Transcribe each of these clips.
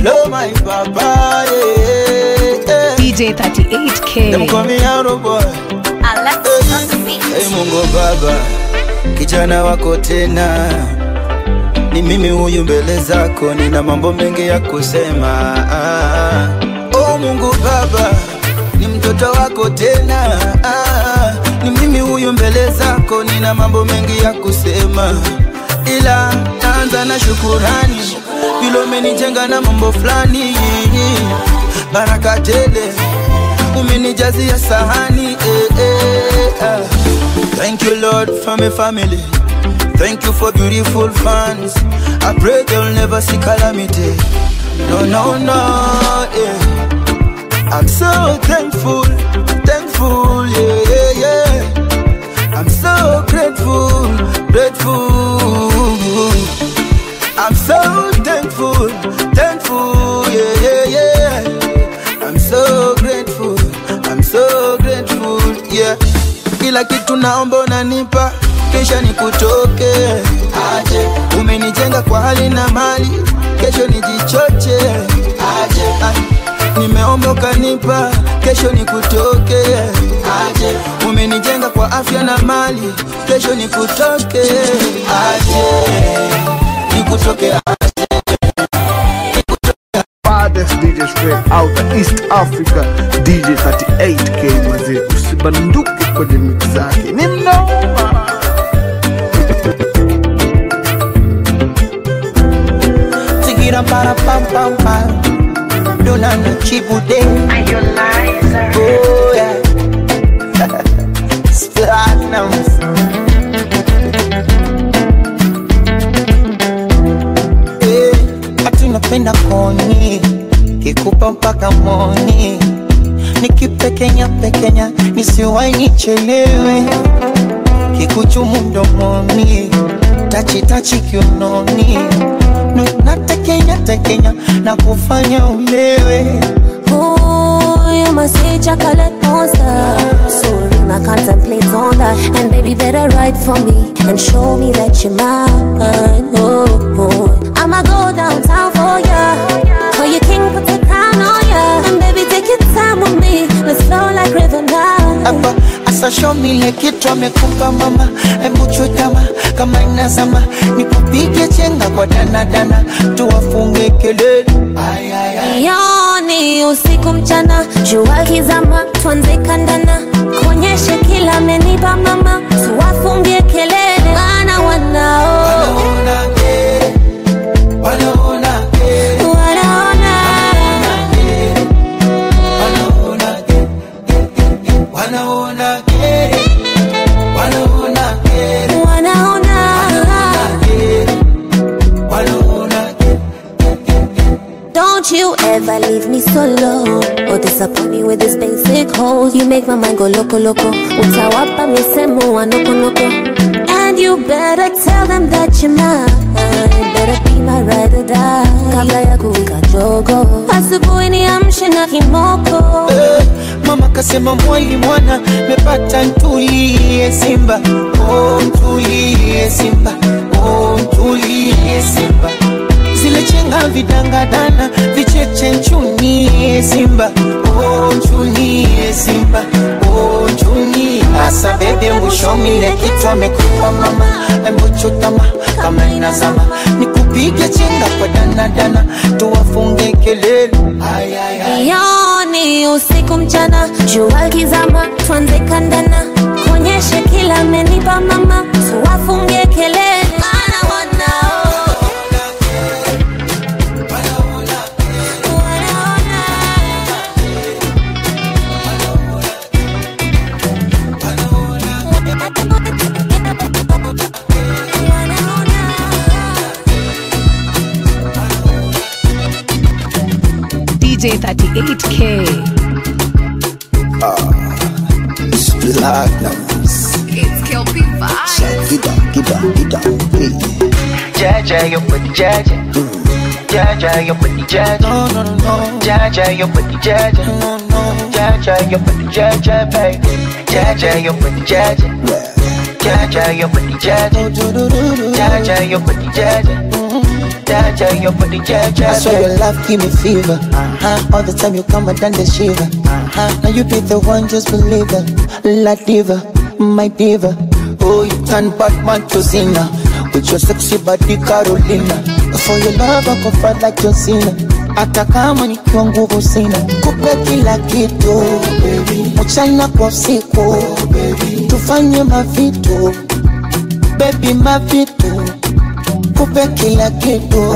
Oh my papa, yeah, yeah. DJ 38K. Them call me Arrow boy. Hey Mungu Baba, kijana wako tena, ni mimi huyu mbele zako, nina mambo mengi ya kusema. Ah, oh Mungu Baba, ni mtoto wako tena, ah, ni mimi huyu mbele zako, nina mambo mengi ya kusema, ila naanza na shukurani, vile umenijenga na mambo fulani, baraka tele umenijazia sahani eh, eh, ah. Thank you Lord for my family Thank you for beautiful fans I pray they'll never see calamity No, no, no, yeah I'm so thankful, thankful, yeah, yeah, yeah I'm so grateful, grateful I'm so thankful, thankful, yeah, yeah, yeah I'm so grateful, I'm so grateful, yeah. Kila kitu naomba unanipa, kisha nikutoke aje. Umenijenga kwa hali na mali, kesho nijichoche aje. Ah, Nimeomba ukanipa, kesho nikutoke aje. Umenijenga kwa afya na mali, kesho nikutoke aje. Nikutoke aje. baddest DJ straight out of East Africa DJ 38K mazee usibanduke kwenye mix zake ni mnoma Tigira para pam pam pam Dona na chibude Oh yeah Platinums Eh, Ati napenda koni Kikupa mpaka moni Nikipekenya pekenya Nisiwai nichelewe Kikuchumu mdomoni Tachi tachi kiunoni Nu- Natekenya tekenya Na kufanya ulewe Ooh, you must say chocolate monster. Soon I contemplate on that. And baby, better write for me and show me that you're mine. Oh, oh. I'ma go downtown for ya. Call you king, put the crown on ya. And baby, take your time with me. Let's flow like river now. hapa asa show me ile kitu amekupa mama hebu chutama kama inazama nikupige chenga kwa danadana tuwafunge kelele Ay, ay, ay. Yoni usiku mchana, jua kizama, tuanze kandana, kuonyeshe kila amenipa mama, tuwafungie kelele, maana wanao Wanaona kere, wanaona kere, wanaona wanaona kere, wanaona kere, wanaona kere, wanaona kere, wanaona kere. Don't you ever leave me solo or disappoint me with this basic hole. You make my mind go loco loco. Utawapa misemo wa noko noko. And you better tell them that you're mine. Better be my ride or die. Kabla ya kuwika jogo. Asubuhi niamshe na kimoko. Eh, Mama kasema mwali mwana mepata ntulie Simba, oh ntulie Simba, oh ntulie Simba. Zile chenga vidangadana vicheche nchunie Simba, oh nchunie Simba, oh nchunie. Asa bebe mbushomile kitu amekupa mama, embuchutama kama inazama, nikupige chenga kwa danadana, tuwafunge kelele. Ay, ay, ay. Yoni usiku mchana, jua kizama, tuanze kandana, kuonyeshe kila amenipa mama, tuwafungie kelele, maana wanao wanaona DJ 38K. Platinums. It's Kelpie Vibes. Get down, get down, get down. Hey. Jaja, your booty, Jaja. Jaja, your booty, Jaja. No, no, no, no, Jaja, your booty, Jaja. no, no. Jaja, your booty, Jaja, baby. Jaja, your booty, Jaja. Well, Jaja, your booty, Jaja. do, do, do, do, do. Jaja, your booty, Jaja. Jaja, your body, Jaja. I swear your love give me fever. Uh-huh. All the time you come and done the shiver. Uh-huh. Now you be the one, just believe it. La diva, my diva. Oh, you turn Batman to Zina. With your sexy body Carolina. For your love I go fight like John Cena. Hata kama nikiwa nguvu sina, kupe kila kitu mchana kwa usiku, tufanye mavitu baby, mavitu kupe kila kitu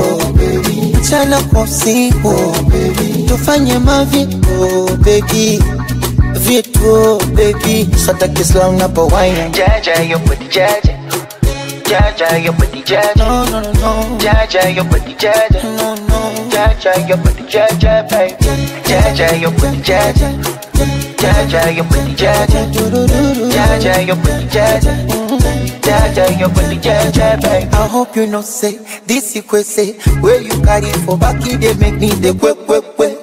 mchana kwa usiku, tufanye mavitu baby, vitu baby, sata kislam napo wine Jaja, your body, Jaja. Jaja, your body, Jaja. no no no no Jaja, your body, Jaja. no no Jaja, your body, Jaja, baby. Jaja, your body, Jaja. Jaja, your body, Jaja. Jaja, your body, Jaja. Jaja, your body, Jaja, baby. I hope you know say this you say where you carry for back it they make me the quick quick quick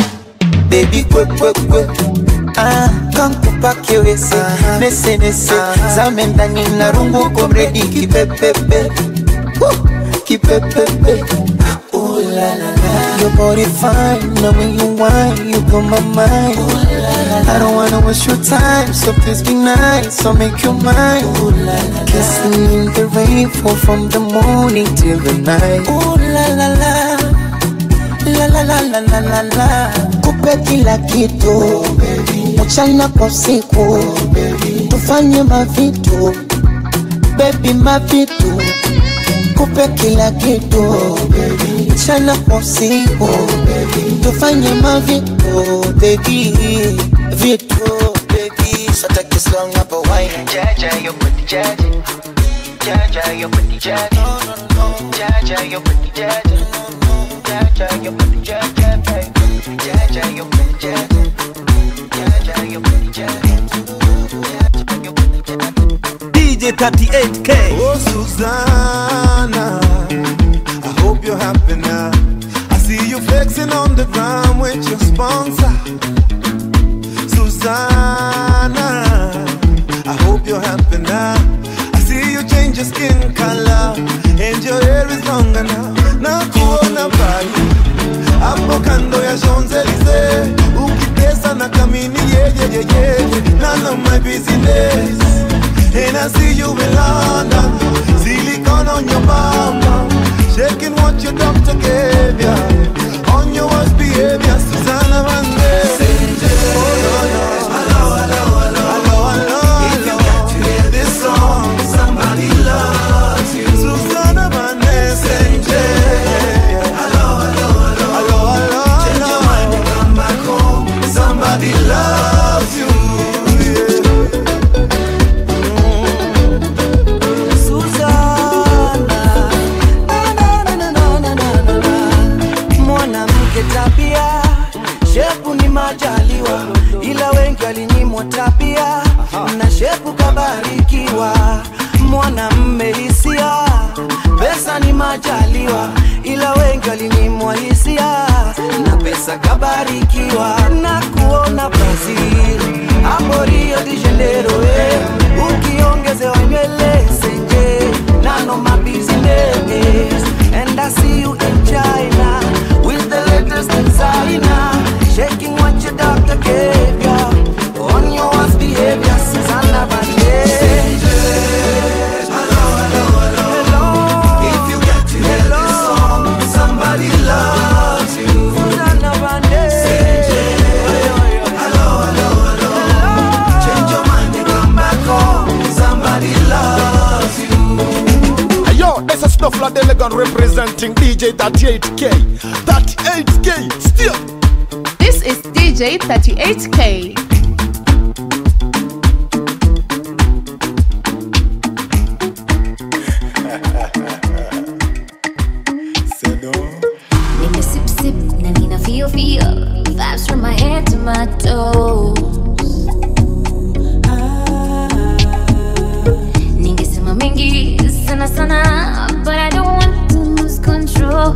baby quick quick quick ah kankupa kiwese nese nese zame ndani na rungu komredi kipepepe Woo, kipepepe Ooh la la la Your body fine, now when you whine, you blow my mind I don't wanna waste your time, so please be nice, so make you mine Ooh la la Kissing in the rain, fall from the morning till the night Ooh la la la La la la la la la la Kupe kila kitu Mchana kwa usiku Tufanye mavitu Baby mavitu Kupe kila kitu Mchana kwa usiku Tufanye mavitu Baby Vitu Baby Sata kislong hapo wine Jaja, your body, Jaja. Jaja, your body, Jaja. Jaja, your body, Jaja. Jaja, your body, Jaja, baby. Jaja, your body, Jaja. Jaja, your body, Jaja. Jaja, your body, Jaja. DJ 38K. Oh, Susanna, I hope you're happy now. I see you flexing on the ground with your sponsor. Susanna, I hope you're happy now. I see you change your skin color and your hair is longer now. Na kuona bali hapo kando ya Champs-Elysees ukitesa na kamini yeah, yeah, yeah, yeah. None of my business And I see you in London Silicone on your mama Shaking what your doctor gave ya On your worst behavior Susanna Vande Oh no no Hello, hello, hello Hello, hello, If you got to hear this song Somebody loves you Susanna Vande Hello, hello, hello Hello, hello, hello Change your mind and come back home Somebody loves you yeah. Suzana, na, na, na, na, na, na, na, na, na. mwanamke tabia shepu ni majaliwa ila wengi walinyimwa tabia na shepu kabarikiwa mwanamme hisia pesa ni majaliwa ila wengi walinyimwa hisia na pesa kabarikiwa na kuona Brazil hapo Rio de Janeiro eh. ukiongezewa nywele senje none of my business and I see you in China with the latest designer shaking what your doctor gave ya on your worst behavior Susanna Banderas If you got to hear this song, somebody loves you. Susanna Banderas Hello, hello, hello. Change your mind and come back home. Somebody loves you. Hey, Yo, this is Snuffler Delegan representing DJ 38K. 38K, still. This is DJ 38K. Nina sip sip na nina feel feel vibes from my head to my toes. Ningesema mengi sana sana, but I don't want to lose control.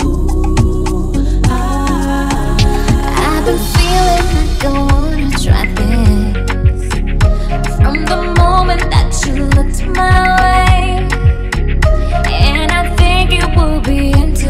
I've been feeling like I wanna try this from the moment that you looked my way. And I think it will be interesting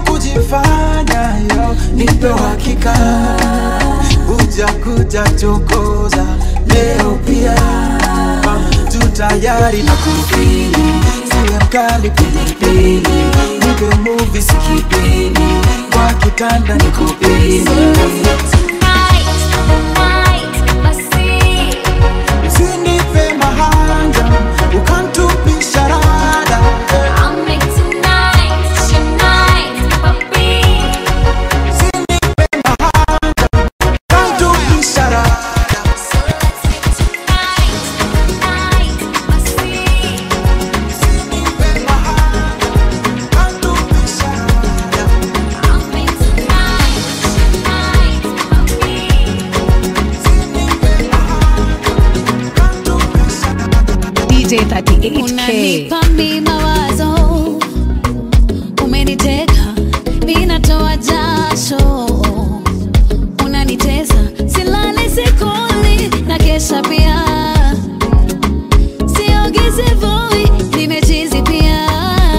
kujifanya yo nipe uhakika uja kuja chokoza leo pia tu tayari na kufili siwe mkali pilipili nipe muvi sikipini kwa kitanda nikupini Usinipe mahanga ukantupisha rada ukantupisha rada DJ 38K. unanipa mi mawazo umeniteka minatoa jasho unanitesa silali sikuli na kesha pia siogizi voi nimechizi pia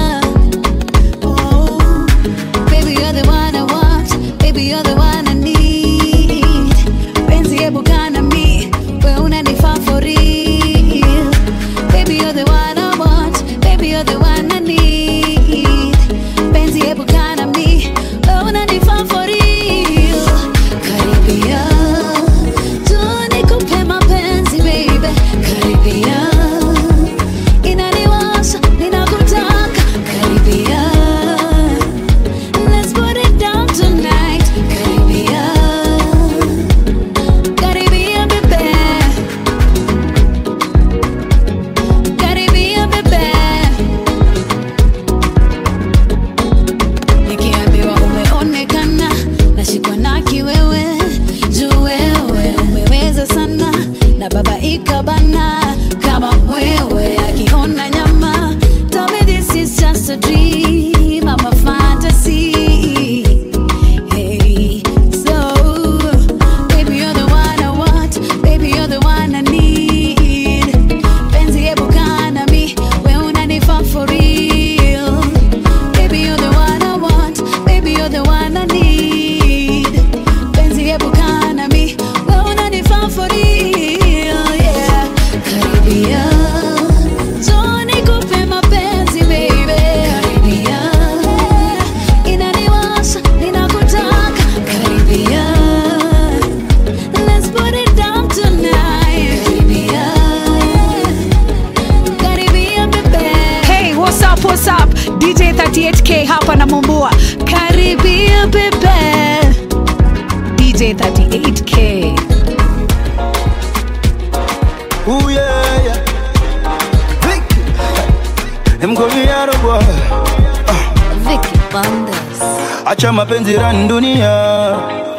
oh. Baby, you're the one I want. Baby, you're the one I need. Penzi hebu kaa na mi, we unanifaa for real. Baby, you're the one I want. Baby, you're the one I need. Penzi hebu kaa na mi, we unanifaa for real. Karibia, tu nikupe mapenzi, baby. Karibia, inaniwasha, ninakutaka. Karibia. Let's put it down tonight. Karibia, karibia bebe, karibia bebe. Nikiambiwa umeonekana, nashikwa na kiwewe, juu wewe umeweza sana, na baba ikabana kama mwewe akiona nyama. Tell me this is just a dream, I'm a fantasy. Hey, so baby you're the one I want, baby you're the one I need. Penzi hebu kaa na mi, we unanifaa for real. Baby you're the one I want, baby you're the one I need. Penzi hebu kaa na mi, we unanifaa for real. Yeah, karibia. Njoo nikupe mapenzi baby. Karibia. Inaniwasha, ninakutaka. Karibia. Let's put it down tonight. Karibia. Karibia bebe. Hey, what's up, what's up? DJ 38K hapa na Mumbua. Karibia bebe. DJ 38K. Ooh yeah, yeah. Vicky. Them call me Yaro boy. Vicky Bandes. Acha mapenzi rani dunia.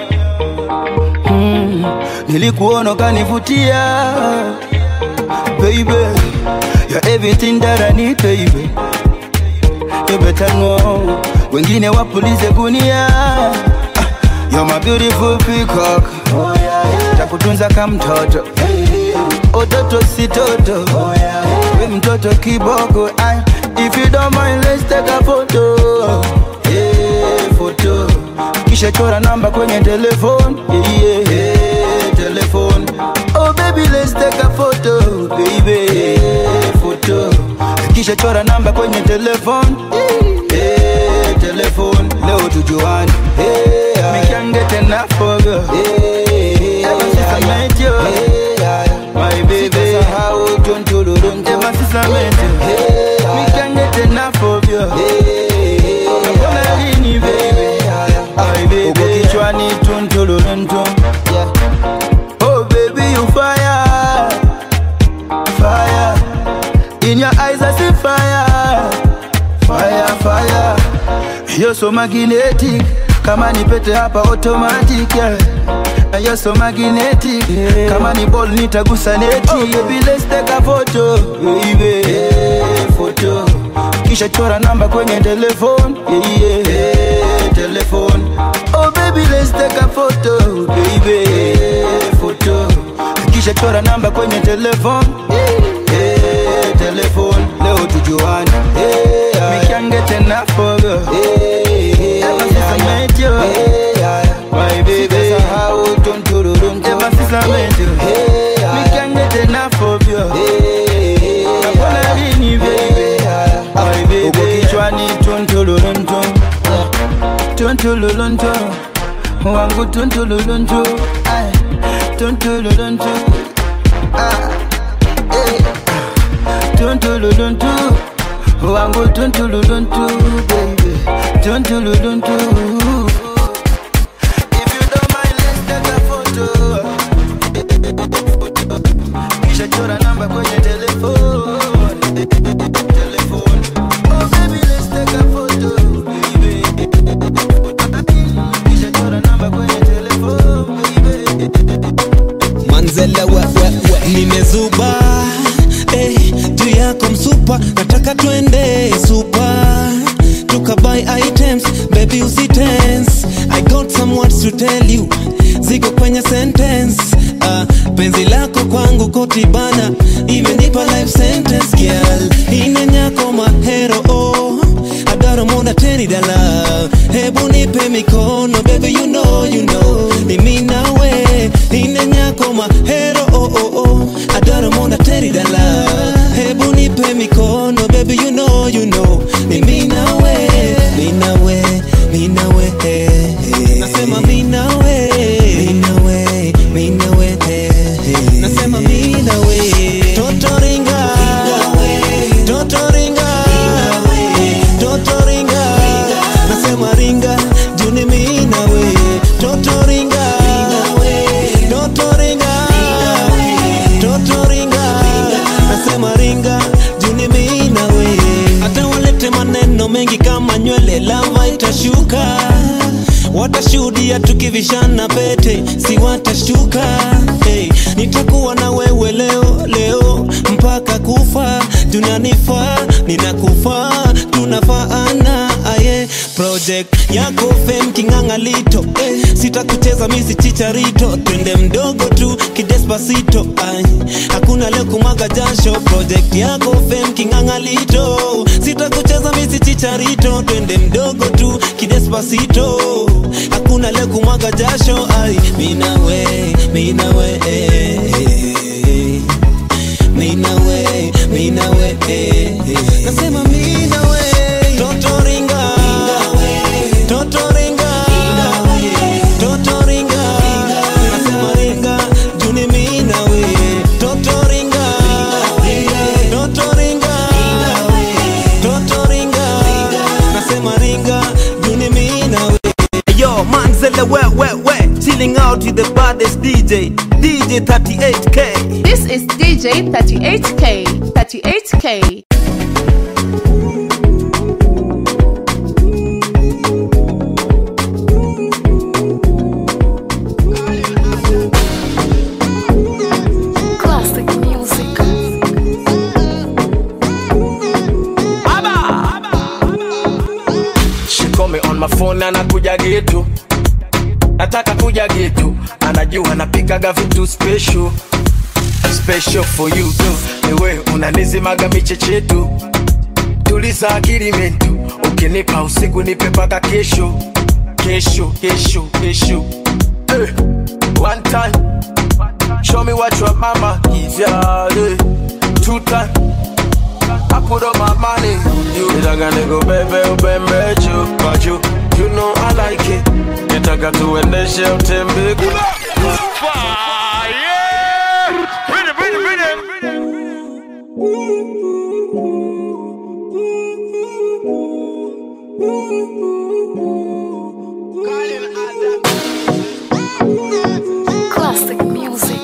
Mm. Nilikuona ukanivutia. Baby, you're everything that I need, baby. You better know. Wengine wapulize gunia. Ah, You're my beautiful peacock. Oh, yeah, yeah. Takutunza kama mtoto. Ototo si toto. Oh, yeah, yeah. We mtoto kiboko. Ay, if you don't mind, let's take a photo. Yeah, photo. Kisha chora namba kwenye telefone. Yeah, yeah, telephone. Oh baby, let's take a photo, baby. Yeah, photo. Kisha chora namba kwenye telefone. Yeah, telephone. Leo tujuane. Yeah, me can't get enough of you. Yeah, ever since I met you. Yeah, my baby. Ever since I met you. Me can't get enough of you. Mbona lini baby? My baby. Uko kichwani tuntuluntu. Oh baby you fire, fire. In your eyes I see fire, fire, fire. You're so magnetic, kama ni pete hapa automatic yeah. And You're so magnetic, kama ni ball nitagusa neti. Oh baby let's take a photo, baby. Yeah, photo. Kisha chora namba kwenye telephone, yeah, yeah. telephone. Oh baby let's take a photo, baby. Yeah, photo. Kisha chora namba kwenye telephone, yeah, telephone. Leo tujuane, yeah. Me can't get enough of you. Yeah. Ever Tuntululuntu Wangu tuntululuntu Ay, Tuntululuntu Ah, eh. Tuntululuntu Wangu tuntululuntu baby Tuntululuntu If you don't mind let's take a photo Kisha chora namba kwenye telefone Telefone Oh baby let's take a photo baby Kisha chora namba kwenye telefone baby manzela we, we, we. nimezuba eh, juu yako msupa nataka twende supa tukabuy items baby usitense i got some words to tell you ziko kwenye sentence uh, penzi lako kwangu kotibana imenipa life sentence girl inenyako mahero oh. adaro mona teni dala hebu nipe mikono baby you know you know ni mimi nawe ine nyako mahero oh oh oh adaro mona teni dala hebu nipe mikono baby you know you know ni mimi nawe mimi nawe mimi nawe eh, eh. nasema mimi nawe mimi nawe mimi nawe eh, eh. nasema mimi nawe totoringa totoringa totoringa nasema ringa juni mimi nawe totoringa totoringa totoringa nasema ringa juni mimi nawe hata walete maneno mengi kama nywele lava itashuka watashuhudia tukivishana pete si watashtuka hey, nitakuwa na wewe leo leo mpaka kufa tunanifaa ninakufaa tunafaana aye project yako fem kingangalito eh, sitakucheza misi chicharito twende mdogo tu kidespasito ay, hakuna leo kumwaga jasho project yako fem kingangalito sitakucheza misi chicharito twende mdogo tu kidespasito hakuna leo kumwaga jasho ay, minawe minawe eh, eh, minawe minawe eh, eh. nasema minawe totoringa totoringa totoringa nasema ringa juni minawe totoringa totoringa totoringa nasema ringa juni minawe Yo, Manzella, where, where, where? Chilling out with the baddest DJ, DJ 38K. This is DJ 38K. 38K. Classic music. She call me on my phone anakuja getu nataka kuja getu anajua napikaga vitu special special for you tu niwe unanizimaga michechetu tuliza akili mentu ukinipa usiku nipe paka kesho kesho kesho kesho hey. one time show me what your mama is yeah, hey. two time I put up my money on you. Nitaka nikubebe ubembe juu kwa juu. You know I like it. Nitaka tuendeshe utembe Classic music.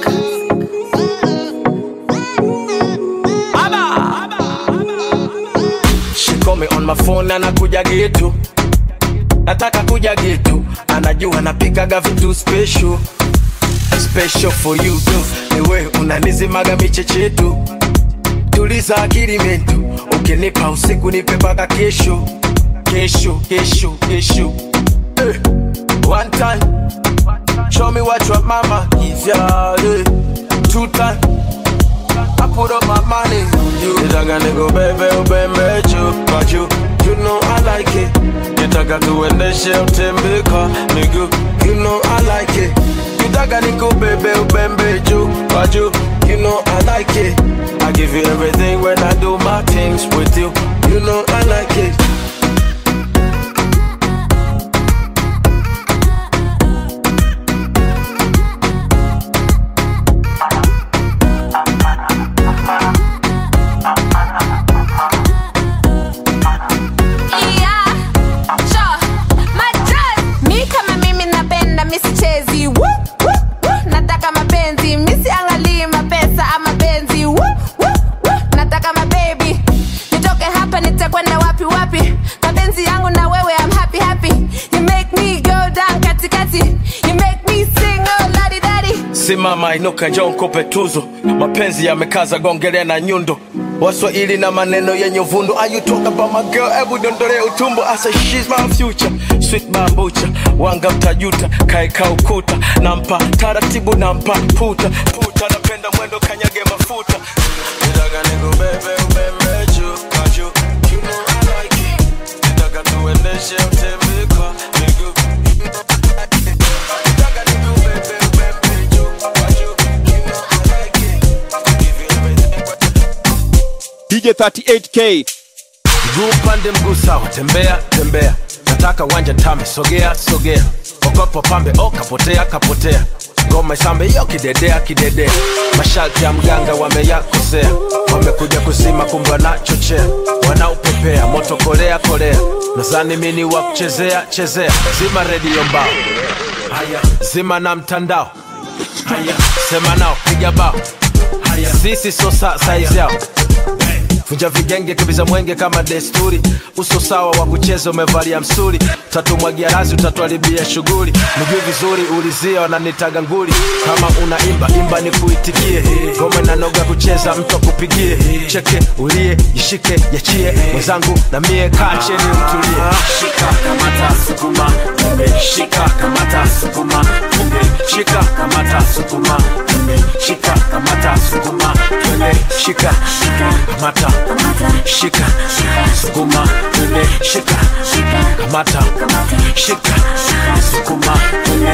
She call me on my phone anakuja getu nataka kuja getu anajua napikaga vitu special special for you tu niwe unanizimaga michechetu tuliza akili mentu ukinipa usiku nipe paka kesho kesho kesho kesho hey. one time show me what your mama is yeah, hey. two time I put up my money on you. Nitaka nikubebe ubembe juu kwa juu. You know I like it. Nitaka tuendeshe utembe kwa miguu. You know I like it. Nitaka nikubebe ubembe juu kwa juu. You know I like it. I give you everything when I do my things with you. You know I like it. kati yangu na wewe I'm happy happy you make me go down katikati you make me sing oh ladi dadi simama inuka njoo nikupe tuzo mapenzi yamekaza gongele na nyundo waswahili na maneno yenye uvundo Are you talk about my girl hebu dondole utumbo I say she's my future sweet bambucha wanga mtajuta kaeka ukuta nampa taratibu nampa puta puta napenda mwendo kanyage mafuta Nitaka nikubebe ubebe juu kwa juu You know I like it Nitaka tuendeshe utembee kwa miguu Nitaka nikubebe ubebe juu kwa juu You know I like it Give you everything DJ 38K mguu pande mguu sawa tembea tembea nataka wanja tame sogea sogea okopo pambe o kapotea kapotea ngoma isambe yo kidedea kidedea masharti ya mganga wameyakosea wamekuja kusima kumbe wanachochea wanaupepea moto kolea kolea nazani mini wa kuchezea chezea zima redio mbao haya zima na mtandao haya sema nao piga bao haya sisi so sa saizi yao vunja vigenge kibiza mwenge kama desturi uso sawa wa kucheza umevalia msuri tatumwagia razi utatuharibia shughuli mjui vizuri ulizia wananitaga nguli kama unaimba imba ni kuitikie ngoma inanoga kucheza mtu akupigie cheke ulie jishike yachie mwenzangu na mie kaa cheni utulie shika kamata sukuma tumbe shika kamata sukuma tumbe shika kamata sukuma tumbe shika kamata sukuma tumbe shika kamata shika sukuma tumbe shika kamata shika sukuma tumbe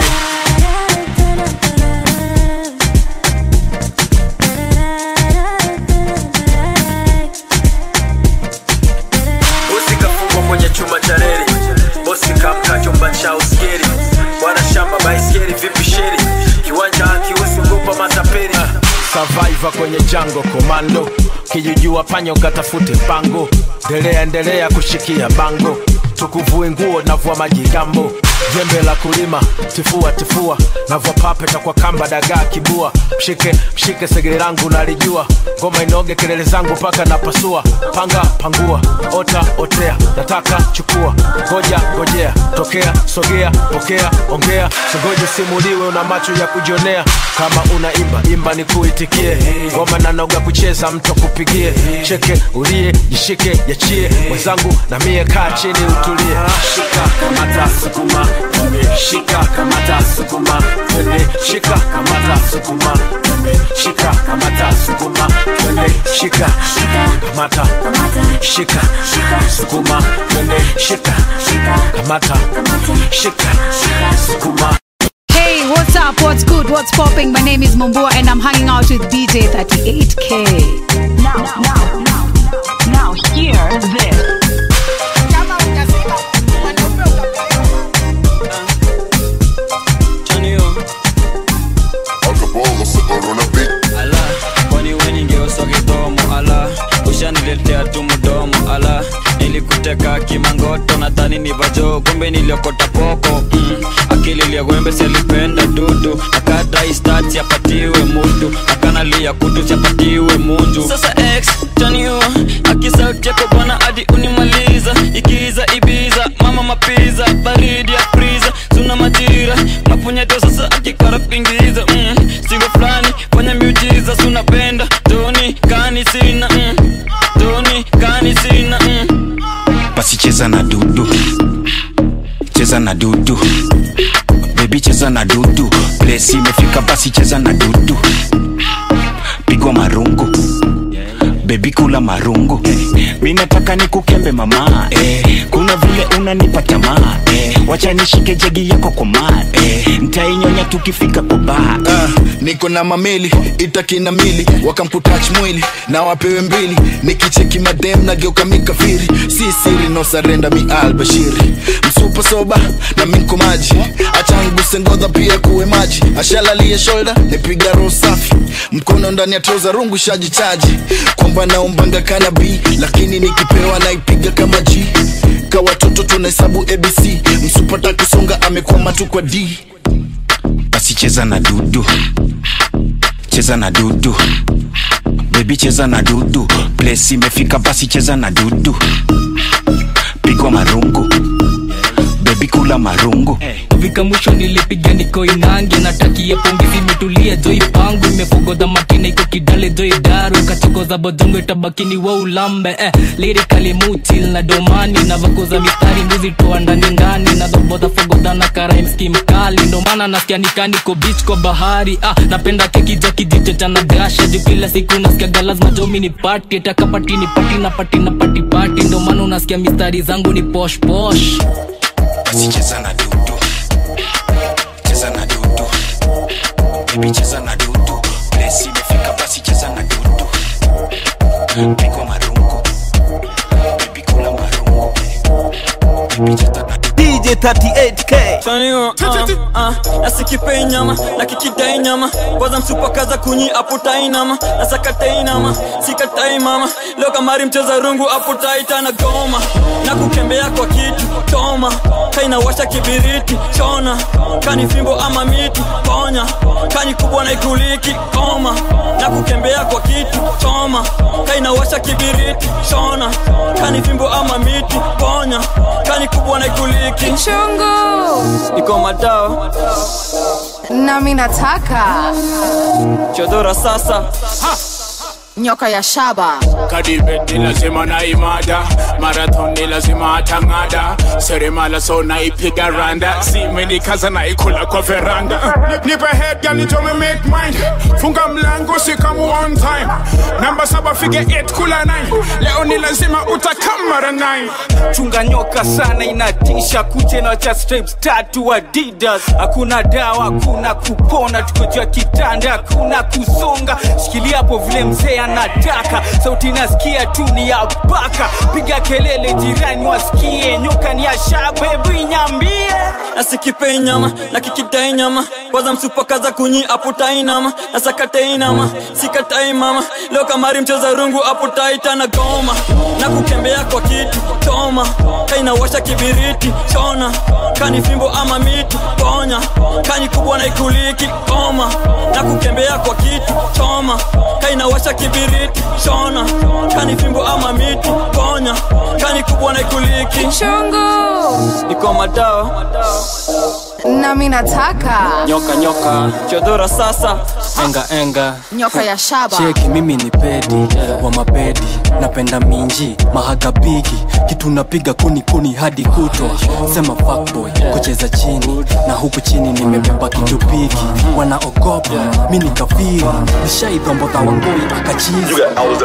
bosi kafungwa kwenye chuma cha reli bosi kamka chumba cha uskeri bwana shamba baiskeri vipi sheri kiwanja akiusiogopa mataperi survivor kwenye jango komando kijijua panyo katafute pango ndelea endelea kushikia bango tukuvue nguo navua majigambo jembe la kulima tifua tifua navua papeta kwa kamba dagaa kibua mshike mshike segere langu nalijua ngoma inoge kelele zangu mpaka napasua panga pangua ota otea nataka chukua ngoja ngojea tokea sogea pokea ongea singoje simuliwe una macho ya kujionea kama unaimba imba ni kuitikie ngoma nanoga kucheza mtu akupigie cheke ulie jishike yachie mwenzangu na mie kaa chini utulie shika kamata sukuma twende, shika kamata sukuma twende, shika kamata sukuma twende, shika kamata sukuma twende, shika kamata shika sukuma twende, shika kamata shika sukuma Hey, what's up? What's good? What's popping? My name is Mumbua and I'm hanging out with DJ 38K. Now, now, now, now, hear this. ala kwani we ningeuswa kidomo ala ushaniletea tu mdomo ala nilikuteka kimangoto nadhani ni vajo kumbe niliokota poko mm. akili liagwembe sialipenda dudu akadaistat siapatiwe mutu akanalia kutu siapatiwe munju sasa x tanio akisautiako bwana hadi unimaliza ikiza ibiza mama mapiza baridi ya friza suna majira mapunyeto sasa akikara kuingiza mm. singo fulani fanya miujiza sunapenda toni kani sina mm. toni kani sina mm. basi cheza na dudu cheza na dudu bebi cheza na dudu plesi imefika basi cheza na dudu pigwa marungu bebi kula marungu eh, mi nataka nikukembe mama eh, kuna vile unanipa tamaa eh, wacha nishike jegi yako kwa maa eh, ntainyonya tukifika kwa baa Ah, niko na mameli itakina mili wakamputach mwili na wapewe mbili nikicheki madem na geuka mikafiri si siri no sarenda mi albashiri msupa soba na minko maji achanguse ngodha pia kuwe maji ashalalie shoulder nipiga roho safi mkono ndani ya troza rungu shajichaji kwamba naombanga kanabi lakini nikipewa naipiga kama g ka watoto tunahesabu abc msupata kusonga amekwama tu kwa d basi cheza na dudu cheza na dudu bebi cheza na dudu plesi imefika basi cheza na dudu pigwa marungu bebi kula marungu kufika mwisho nilipiga niko inange natakia pongezi imetulia joi pangu imefogodha makina iko kidale joi daru kachokoza bodongo itabakini wa ulambe eh, lirikali mutil na domani navakoza mistari mbuzi toa ndani ndani nadhobodha fogodha na karaimski mkali ndomana nasikia nikaniko bich kwa bahari ah, napenda keki ja kijicho cha nagasha juu kila siku nasikiaga lazima jomi ni pati takapati ni pati na pati na pati pati ndomana unasikia mistari zangu ni posh posh basi cheza na dudu cheza na dudu bebi cheza na dudu plesi imefika basi cheza na dudu pigwa marungu bebi kula marungu bebi cheza na DJ 38K Chaniwa, uh, uh, nasikipei nyama na kikidai nyama kwanza msupakaza kunyi aputai nama nasakatai nama sikatai mama leo kamari mcheza rungu aputai tana goma na kukembea kwa kitu toma kainawasha kibiriti chona kani fimbo ama miti ponya kani kubwa na ikuliki koma na kukembea kwa kitu choma kainawasha kibiriti chona kani fimbo ama miti ponya kani kubwa na ikuliki Chungu. iko madao nami nataka chodora sasa nyoka ya shaba kadibet ni lazima na imada marathon ni lazima atang'ada seremala so naipiga randa simenikaza naikula kwa veranda nipe head girl nitome make mind funga mlango sikamu one time namba saba fige 8 kula 9 leo ni lazima utakamara 9 chunga nyoka sana inatisha kuche na cha stripes tatu adidas hakuna dawa hakuna kupona tuko juu ya kitanda hakuna kusonga shikilia hapo vile mzee anataka sauti nasikia tu ni ya baka piga kelele jirani wasikie nyoka ni ya shabebu inyambie nasikipei nyama na kikidai nyama kwanza msupakaza kunyi aputai nama nasakatai nama sikatai mama leo kamari mcheza rungu aputai tana goma na kukembea kwa kitu toma kainawasha kibiriti chona kani fimbo ama miti ponya kani kubwa na ikuliki koma na kukembea kwa kitu choma kainawasha kibiriti chona kani fimbo ama miti ponya kani kubwa na ikuliki Chungu. iko madawa nami nataka nyoka nyoka chodora sasa enga enga nyoka ya shaba cheki mimi ni pedi wa mapedi napenda minji mahagabigi kitu napiga kuni kuni hadi kutwa sema fuckboy kucheza chini na huku chini nimebeba kitu piki wanaogopa mi nikafiri nishaidhombodha wangoi akachizi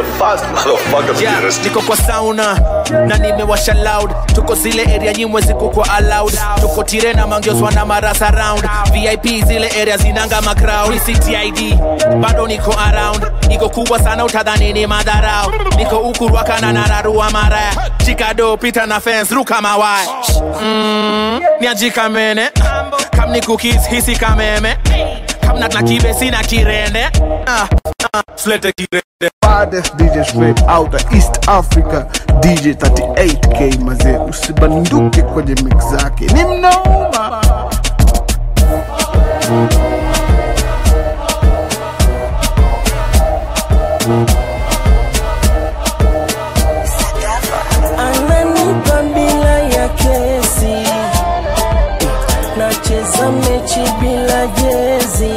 Yeah, niko kwa sauna na nimewasha loud tuko zile area nyimwe ziko kwa allowed tuko tirena mangioswa na marasa round vip zile area zinanga macrowd ctid bado niko around niko kubwa sana utadhani ni madharau niko ukurwakana na nararua maraya chikado pita na fence ruka mawaya mm, niajikamene kam ni cookies hisi kameme kamnat na kibe sina kirende ah, ah, slete kirende baddest DJ straight out of East Africa DJ 38K mazee, usibanduke kwenye mix zake, ni mnoma. ananipa bila ya kesi nacheza mechi bila jezi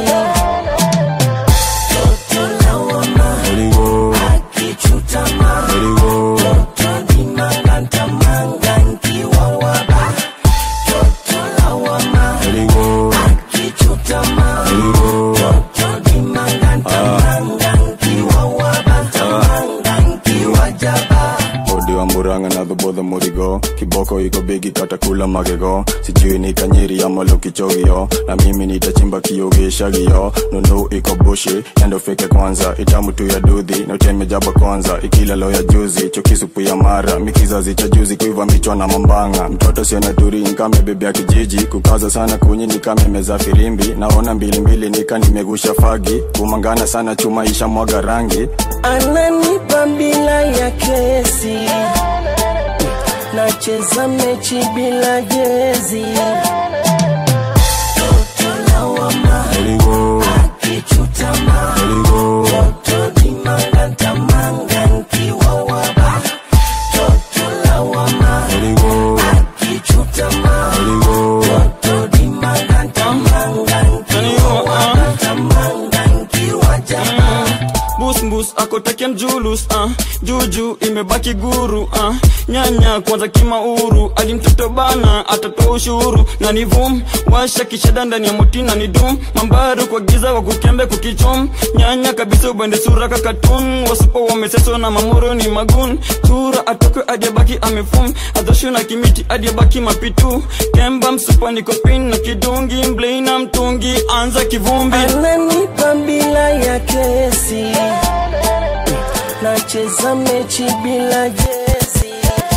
Toto lawama, akichutama. Toto ni manganta manga nkiwa waba. Toto lawama, akichutama. Toto ni manganta manga nkiwa waba. Manga nkiwa jaba. odi wa muranga na dhobodho murigo kiboko iko bigi katakula magego sijui ni kanyiri ama lokichogio na mimi nitachimba kiogeshagio nunu iko bushi endo fike kwanza itamu tu ya dudhi na uteme jaba kwanza ikila lo ya juzi chokisupu ya mara mikizazi cha juzi kuiva michwa na mambanga mtoto siona turi nkame bebe ya kijiji kukaza sana kunyi nikame meza firimbi naona mbilimbili nika nimegusha fagi kumangana sana chuma isha mwaga rangi ananipa bila ya kesi nacheza mechi bila jezi Toto lawama, akichutama. Toto ni manganta manga nkiwa waba. Toto lawama, atabaki guru uh. nyanya kwanza kimauru alimtoto bana atatoa ushuru na ni vum washa kishada ndani ya mutina ni dum mambaru kwa giza wa kukembe kukichum nyanya kabisa ubende sura kakatun wasupo wameseso na mamuro ni magun tura atoke adiabaki amefum adhoshu na kimiti adiabaki mapitu kemba msupa nikopin na kidungi mblei na mtungi anza kivumbi ananipa bila ya kesi nacheza mechi bila jesi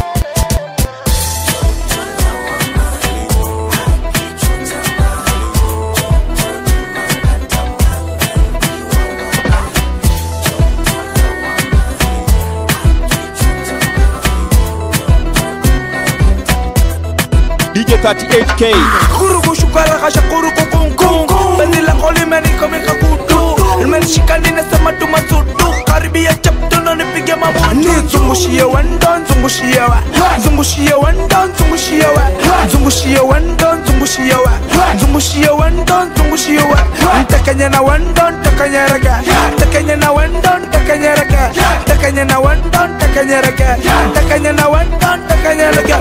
DJ 38K Kurugu shukara kasha kurugu kungu Bezi la koli meniko mika kutu Nimenishika ninasema tumasudu Karibia chapto na nipige mabutu Zungushie wendo, zungushie wa Zungushie wendo, zungushie wa Zungushie wendo, zungushie wa Zungushie wendo, zungushie wa Ntakanya na wendo, ntakanya raga Ntakanya na wendo, ntakanya raga Ntakanya na wendo, ntakanya raga Ntakanya na wendo, ntakanya raga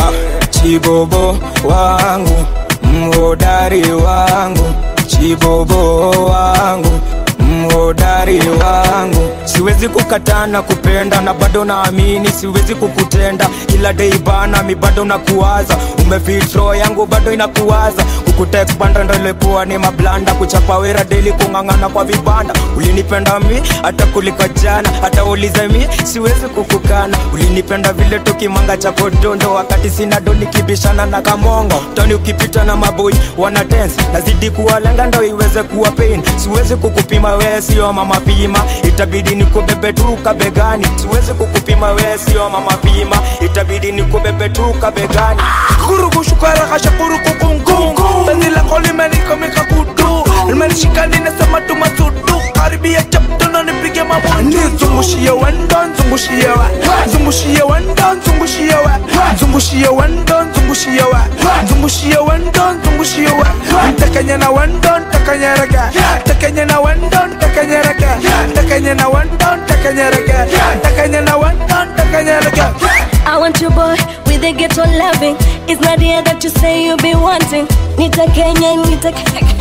chibobo wangu mhodari wangu chibobo wangu mhodari wangu siwezi kukatana kupenda na bado naamini siwezi kukutenda kila dei bana mi bado nakuwaza umefitro yangu bado inakuwaza kukutekbanda ndo ilikuwa ni mablanda kuchapa wera deli kung'ang'ana kwa vibanda ulinipenda mi hata kuliko jana hata ulize mi siwezi kukukana ulinipenda vile tukimanga cha kodondo wakati sina do nikibishana na kamongo toni ukipita na maboi wana dance nazidi kuwalenga ndo iweze kuwa pain siwezi kukupima wewe sio mama pima itabidi nikubebe turuka begani siwezi kukupima wewe sio mama pima itabidi nikubebe turuka begani kurugu shukara kasha kurugu kungu Bezi la koli meniko mika kutu Nimenishika ninasema tumasudu Karibia chapto na nipige mabutu Zungushie wendo, zungushie wa Zungushie wendo, zungushie wa Zungushie wendo, zungushie wa Zungushie wendo, zungushie wa Ntakanya na wendo, ntakanya raga Ntakanya na wendo, ntakanya raga Ntakanya na wendo, ntakanya raga Ntakanya na wendo, ntakanya raga I want your boy with a ghetto loving. It's not the that you say you be wanting. Nita Kenya, Nita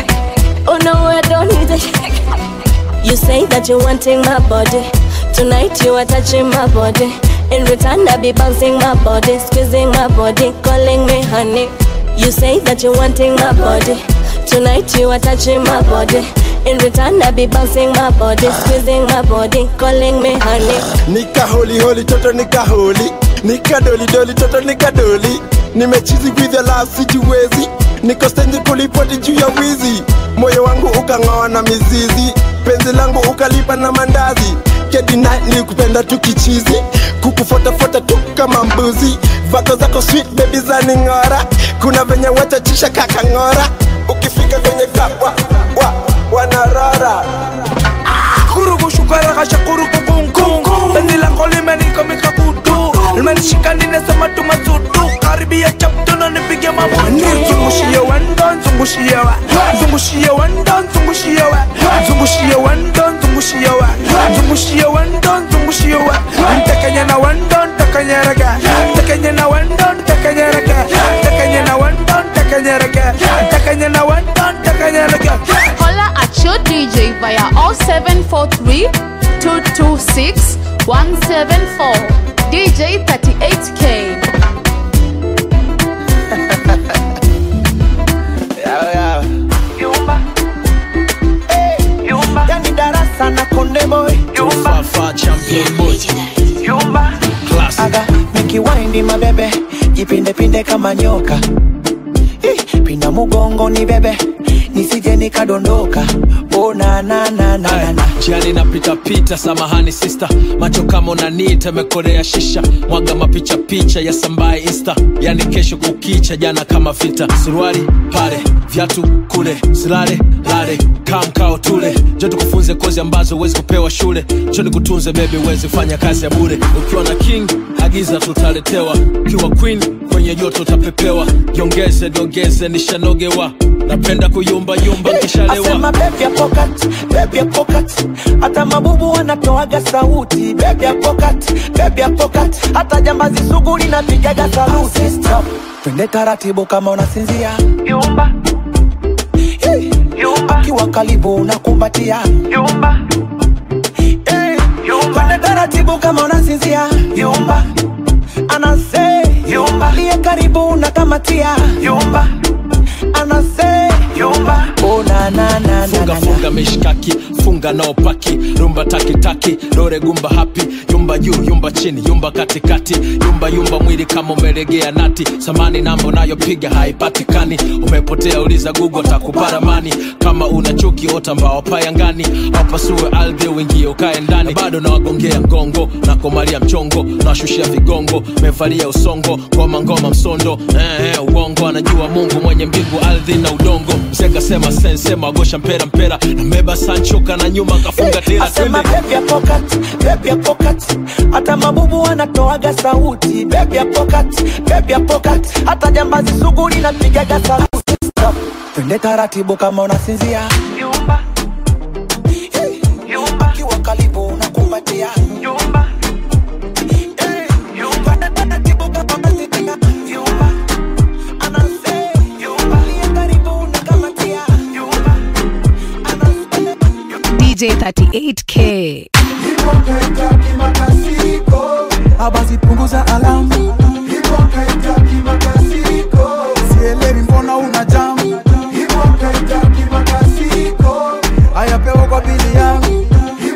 Oh no, I don't need it. You say that you're wanting my body. Tonight you are touching my body. In return, I be bouncing my body, squeezing my body, calling me honey. You say that you're wanting my body. Tonight you are touching my body. In return, I be bouncing my body, squeezing my body, calling me honey. nika holi holi toto nika holi nika doli doli toto nika doli nimechizi with the last sijiwezi niko stendi kulipoti juu ya wizi moyo wangu ukang'oa na mizizi penzi langu ukalipa na mandazi kedina ni kupenda tu kichizi kukufotafuata tu kama mbuzi vako zako sweet baby za ning'ora kuna venye wachachisha kakang'ora ukifika kwenye kapwa wa, wanarora kurugu shukara kasha kurugu kungu Bezi la koli meniko mika kutu Nimenishika ninasema tumasudu Karibia chapto na nipige mabutu Zungushie wendo, zungushie wa Zungushie wendo, zungushie wa Zungushie wendo, zungushie wa Zungushie wendo, zungushie wa Ntakanya na wendo, ntakanya raga Ntakanya na wendo, ntakanya raga Ntakanya na wendo, ntakanya raga Ntakanya na wendo, ntakanya raga Holla at your DJ via 0743 226 174. DJ 38K. yani darasa na konde boy aga nikiwaindi mabebe jipindepinde kama nyoka Ih, pinda mugongo ni bebe nisije nikadondoka oh, na, na, na, na, na, na. jiani napitapita samahani sista macho kama unanita mekorea shisha mwaga mapicha picha ya sambaye insta yani kesho kukicha jana kama vita suruali pale vyatu kule silale lale kamkao tule jo tukufunze kozi ambazo huwezi kupewa shule cho nikutunze bebi uwezi fanya kazi ya bure ukiwa na king agiza tutaletewa ukiwa queen kwenye joto utapepewa jiongeze jiongeze nishanogewa napenda kuyumbayumba nkishalewa asema bebi ya pokat bebi ya pokat hata mabubu wanatoaga sauti bebi ya pokat bebi ya pokat hata jambazi sugu linapigaga saluti Stop. twende taratibu kama unasinzia yumba Hey. yumba kiwa karibu unakumbatia yumba Hey. twende taratibu kama unasinzia yumba anase yumba liye karibu unakamatia yumba anase yumba oh, na, na, na, na, funga na, na. funga mishkaki funga nao paki rumba takitaki dore gumba hapi yumba juu yumba chini yumba katikati yumba yumba mwili kama umelegea nati samani namba unayopiga haipatikani umepotea uliza gugu takuparamani kama una chuki ota mbao payangani wapasue ardhi uingie ukae ndani Na bado nawagongea ngongo na komalia mchongo nawashushia vigongo mevalia usongo ngoma ngoma msondo eh, eh, uongo anajua mungu mwenye mbingu ardhi na udongo mzee kasema sensema agosha mpera mpera nambeba sanchoka na nyuma kafunga tera asema twende bebi ya pokat bebi ya pokat hata mabubu wanatoaga sauti bebi ya pokat bebi ya pokat hata jambazi sugu linapigaga saluti Stop. twende taratibu kama unasinzia yumba Hey. yumba kiwa karibu unakumbatia yumba Hey. yumba twende taratibu kama unasinzia yumba anase yumba liye karibu unakamatia yumba DJ 38K. abasi punguza alamu sielewi mbona una jamu ayapewa kwa bili yangu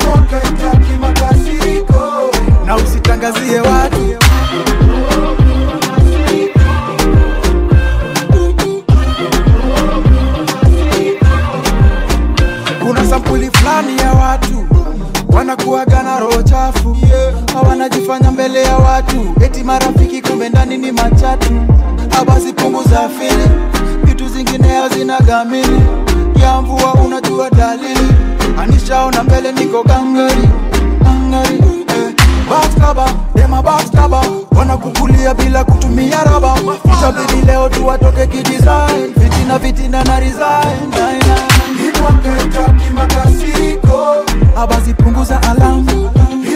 na usitangazie watu kuna sampuli fulani ya watu wanakuaga na roho chafu hawanajifanya mbele ya watu eti marafiki kumbe ndani ni machatu abasi punguza fili vitu zingine hazinagamili ya mvua unajua dalili anishaona mbele niko gangari gangari eh. Baskaba, dema baskaba wanakukulia bila kutumia raba itabidi leo tu watoke kidesign fitina fitina na resign abasi punguza alamu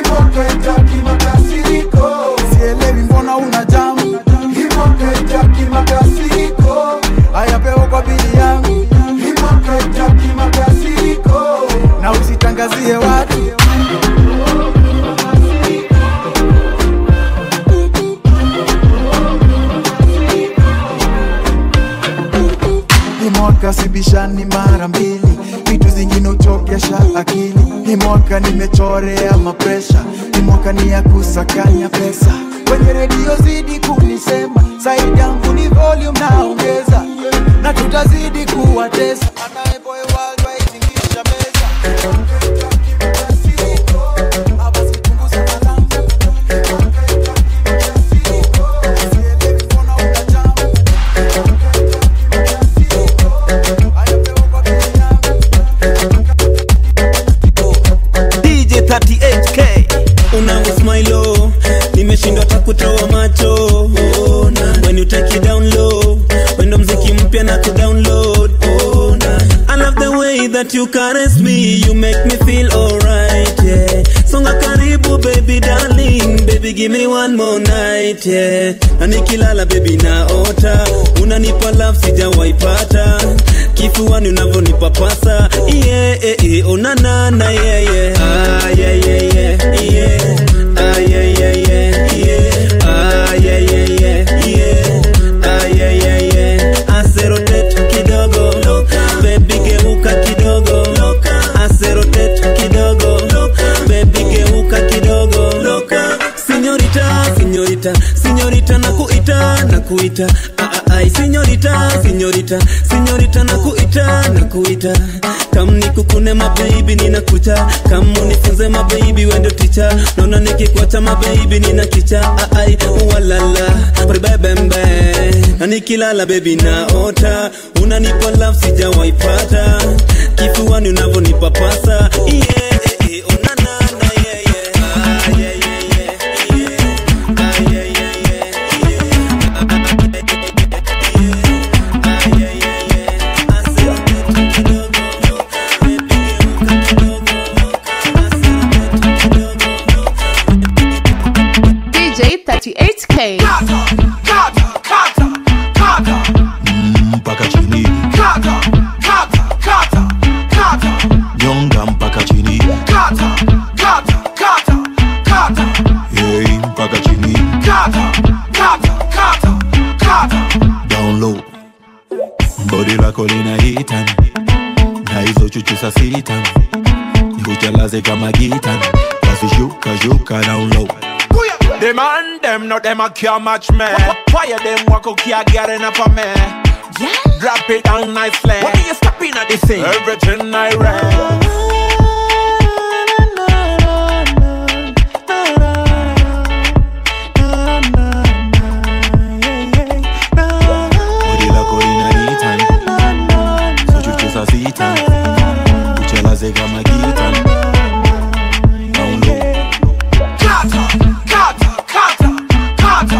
sielewi mbona una jamu ayapewa kwa bili yangu na usitangazie watu ni mwaka sibishani mara mbili vitu zingine uchokesha akili ni mwaka nimechorea mapresha ni mwaka ni ya kusakanya pesa kwenye redio zidi kunisema saidi yangu ni volume naongeza na tutazidi kuwatesa Anayeboy worldwide tingisha meza. DJ 38K unausmailo nimeshindwa takutoa macho oh, na. when you take it down low wendo mziki mpya na kudownload oh, na. I love the way that you caress me you make me feel alright yeah songa karibu baby darling baby give me one more night yeah na nikilala baby naota unanipa love sijawaipata kifuani unavyonipa pasa yeah, yeah, yeah. onanana yeah, yeah. Ah, yeah, yeah, yeah, yeah. Ah, yeah, yeah, yeah, yeah. Ah, yeah, yeah, yeah, yeah. Ah, yeah, yeah, yeah. Aserotet kidogo baby geuka kidogo Aserotet kidogo baby geuka kidogo Sinyorita, sinyorita, sinyorita na kuita na kuita ah, ah, ai sinyorita, sinyorita, sinyorita na kuita na kuita kam nikukune mabebi ninakucha kam unifunze mabebi wendo ticha naona nikikuacha mabebi nina kicha ah, ai walala pribebembe na nikilala bebi naota unanipa love sijawaipata kifuani unavyonipa pasa yeah, eh, eh, onanana, yeah, yeah. Ah, yeah, yeah, yeah. lako linahita na hizo chuchu sa sita nikuchalaze kama gita basi shuka shuka down low The man them no them a can't match me. Fire them walk out can't get enough of me. Yeah. Drop it down nicely. What are you stopping at this thing? Everything I read. body lako linahita hizo chuchu sa sita nikuchalaze kama gita down low Kata, kata, kata, kata,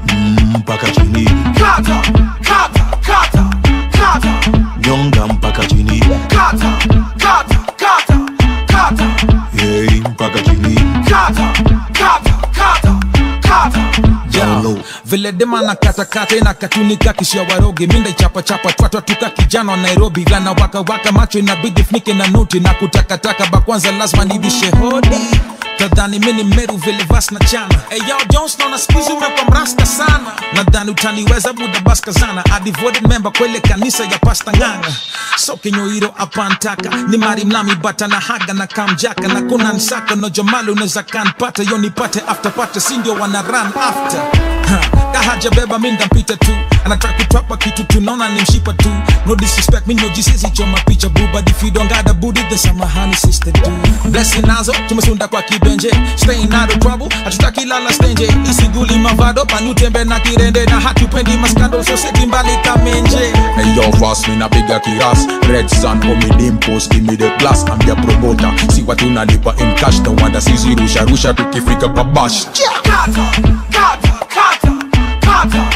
mpaka chini kata, kata, kata, kata, nyonga mpaka chini kata, kata, kata, kata, hey, mpaka chini kata, kata, kata, kata. down low vile dema na katakata ina katunika kishia waroge minda ichapachapa twatwa tuka kijana wa nairobi gana waka waka macho inabidi funike na nuti na kutakataka bakwanza lazima nibishe hodi tadhani mini meru vile vas na chana hey, yo jones naona skuizi umekwa mrasta sana nadhani utaniweza buda baskazana a devoted member kwele kanisa ya pasta nganga so kinyoiro apantaka ni mari mlami bata na haga na kamjaka na kuna nsaka no jamali unaweza kanpata yo nipate after pate sindio wana run after Ha, kahaja beba mi ndampita tu anataka kutwapa kitu tunaona ni mshipa tu no disrespect mi nojisisi choma picha bu but if you don't got a booty then samahani sister do blessing nazo tumesunda kwa kibenje staying out of trouble hatutaki lala stenje isiguli mavado panutembe na kirende na hatupendi maskando soseti mbali kamenje Hey yo, fast me na piga kiras Red Sun, omi dimpos, give me the blast I'm your promoter, si watu nalipa in cash No wonder sisi rusha rusha tukifika kwa bash Kata, kata, kata, kata,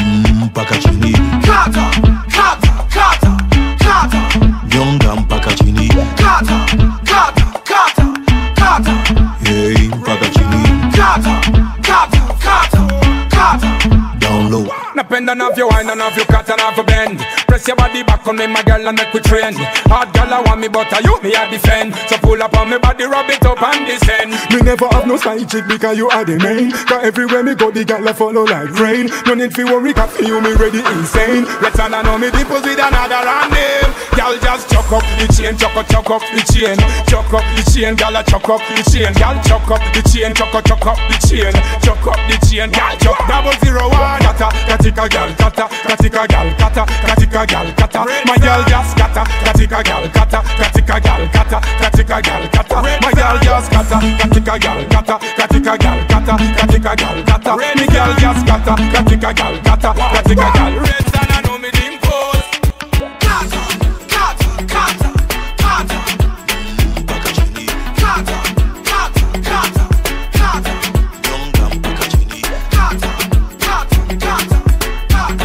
mpaka chini kata, kata, kata, kata, nyonga mpaka chini kata, kata, kata, kata, hey, mpaka chini kata, kata, kata, kata. down low Napenda navyo wine and navyo cut and navyo bend Press your body back on me my girl and make we trend Hard girl I want me but I you me I defend So pull up on me body rub it up and descend Me never have no side chick because you are the main Cause everywhere me go the girl a follow like rain No need fi worry cause for you me ready insane Let's and I know me deepos with another and name Girl just chuck up the chain, chuck up, chuck up the chain Chuck up the chain, girl a chuck up the chain Girl chuck up the chain, chuck up, chuck up the chain Chuck up the chain, girl chuck double zero one Kata, katika girl, kata, katika girl, kata, katika girl, kata My girl just kata, katika girl, kata, katika girl, kata, katika girl, kata My girl just kata, katika girl, kata, katika girl, kata, katika girl, kata Me girl just kata, katika girl, kata, katika girl Red sun, I know me dimples Kata, kata, kata, kata. Kata, kata, kata, kata. Kata, kata, kata, kata.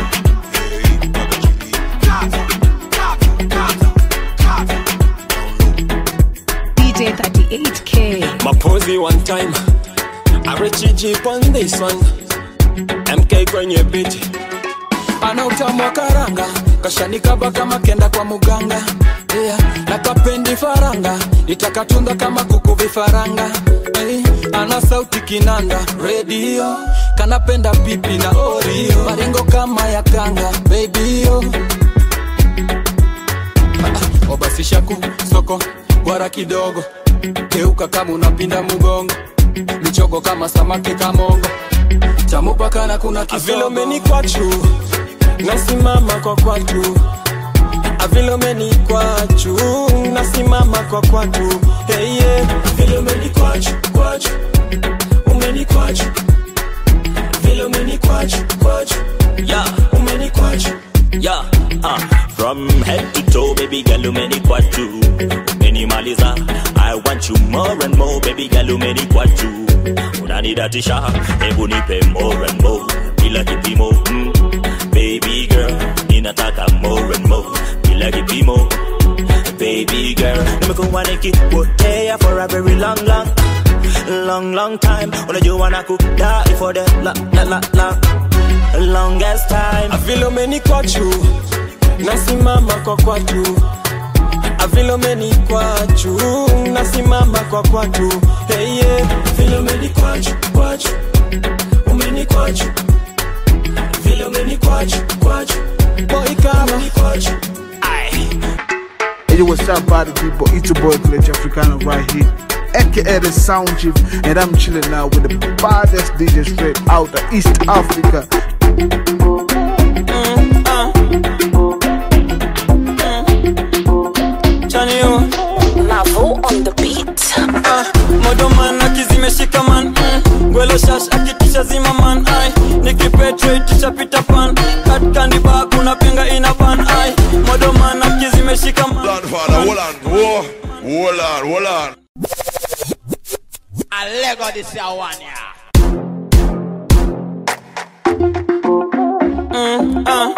Kata, kata, kata, kata. DJ 38K. mapozi one time arechijip on this one mk kwenye biti ana utamu wa karanga kashanikaba kama kenda kwa muganga yeah. na kapendi faranga itakatunda kama kuku vifaranga hey. ana sauti kinanda redio kanapenda pipi na orio maringo kama ya kanga bebio obasishaku soko gwara kidogo geuka kama unapinda mugongo michogo kama samaki kamongo chamupakana kuna avilomeni kwachu nasimama kwa kwatu avilomeni kwachu nasimama kwa kwatu hey, yeah. avilomeni kwachu kwachu umeni kwachu vilomeni kwachu kwachu yeah. umeni kwachu Yeah, uh, from head to toe, baby girl, umeni kwatu umenimaliza I want you more and more, baby girl, umeni kwatu unanidatisha, hebu nipe more and more bila kipimo mm. Baby girl, ninataka more and more bila kipimo Baby girl, nimekuwa nikipotea for a very long long long long time unajua nakudai for the la la la la longest time avilomeni kwachu nasimama kwa kwatu avilomeni kwachu nasimama kwa kwatu hey, yeah. vilomeni kwachu kwachu umeni kwachu vilomeni kwachu kwachu boy kama kwachu Hey, yo, what's up, party people? It's your boy, Glitch Africano, right here, aka the Sound Chief, and I'm chilling now with the baddest DJ straight out of East Africa. Mavo on the beat. Ah, modoman akizimeshika man mm. gwelo shash akitisha zima man ai nikipetrate pita pan katkandi ba kuna penga ina ban ai modoman akizimeshika man Hold on, whoa, hold on, hold on. I Lego this year one yeah. mm, ah.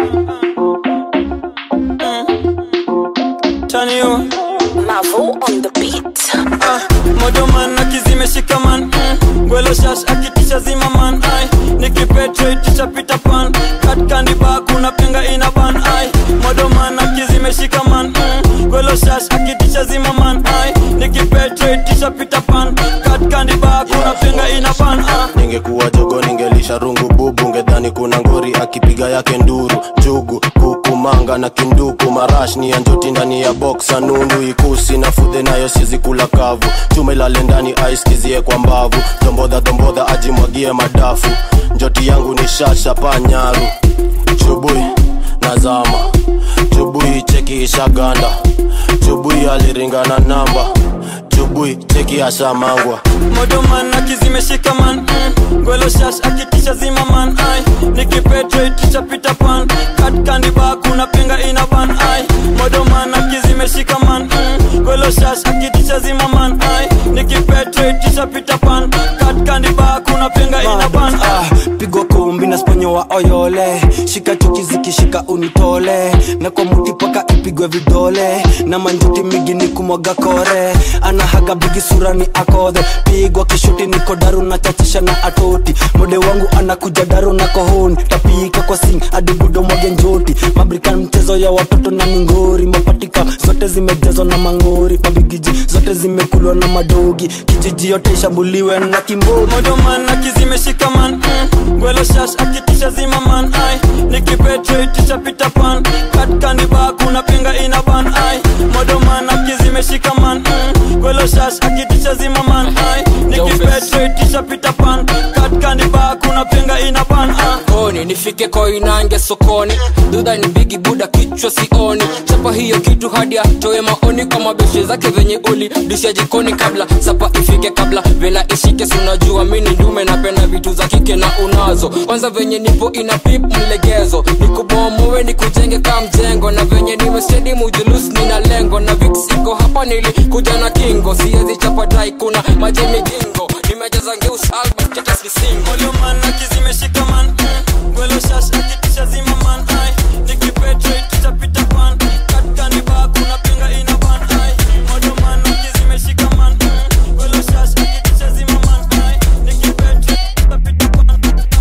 mm. Turn you Mavo on the beat. ah, modoman akizimeshika man mm. gwelo shash akitisha zima man ai nikipetrate pita pan katkandi ba kuna penga ina ban ai modoman akizimeshika man mm. gwelo shash akitisha zima man ai nikipetrate pita pan katkandi ba kuna penga ina ban ah. ningekuwa jogo ningelisha rungu bubu ngedhani kuna ngori akipiga yake nduru jugu kuku manga na kinduku marash ni ya njoti ndani ya boksa nundu ikusi na fudhe nayo sizi kula kavu chuma ilale ndani aiskizie kwa mbavu dombodha dombodha ajimwagie madafu njoti yangu ni shasha panyaru chubui nazama chubui cheki ishaganda chubui aliringana namba chubui cheki ashamangwa modoman akizimeshika man mm. gwelo shash akitisha zima man ai nikipetrate pita pan katkandi ba kuna penga ina ban ai modoman akizimeshika man mm. gwelo shash akitisha zima man ai nikipetrate pita pan katkandi ba kuna penga ina ban ai pigwa kumbi na sponyo wa oyole shika chuki zikishika unitole na kwa muti paka ipigwe vidole na manjuti migi ni kumwaga kore anahaga bigi sura ni akodhe pigwa kishuti niko daru na chachisha na atoti mode wangu anakuja daru na kohoni tapika kwa sing adibudo mwage njoti mabrikan mchezo ya watoto na mingori mapatika zote zimejazwa na mangori mabigiji zote zimekulwa na madogi kijiji yote ishambuliwe na kimbori modoman akizimeshika man mm. gwelo shash akitisha zima man ai nikipetrate pita pan katkandi ba kuna penga ina ban ai modoman akizimeshika man mm. gwelo shash akitisha zima man ai nikipetrate pita pan katkandi ba kuna penga ina ban ai koni nifike koinange sokoni dudha ni bigi buda kichwa sioni chapa hiyo kitu hadi atoe maoni kwa mabeshe zake venye uli disha jikoni kabla sapa ifike kabla vela ishike sunajua mini ndume napenda vitu za kike na unazo kwanza venye nipo ina pip mlegezo nikubomowe nikujenge ka mjengo na venye nimestedi mujulus nina lengo na vix iko hapa nili kuja na kingo siezi chapa dai kuna maji migingo nimejaza ngeus album tetas ni singo modoman akizimeshika man mm. gwelo shash akitisha zima man ai nikipetrate pita pan katkandi ba kuna penga ina ban ai modoman akizimeshika man mm. gwelo shash akitisha zima man ai nikipetrate pita pan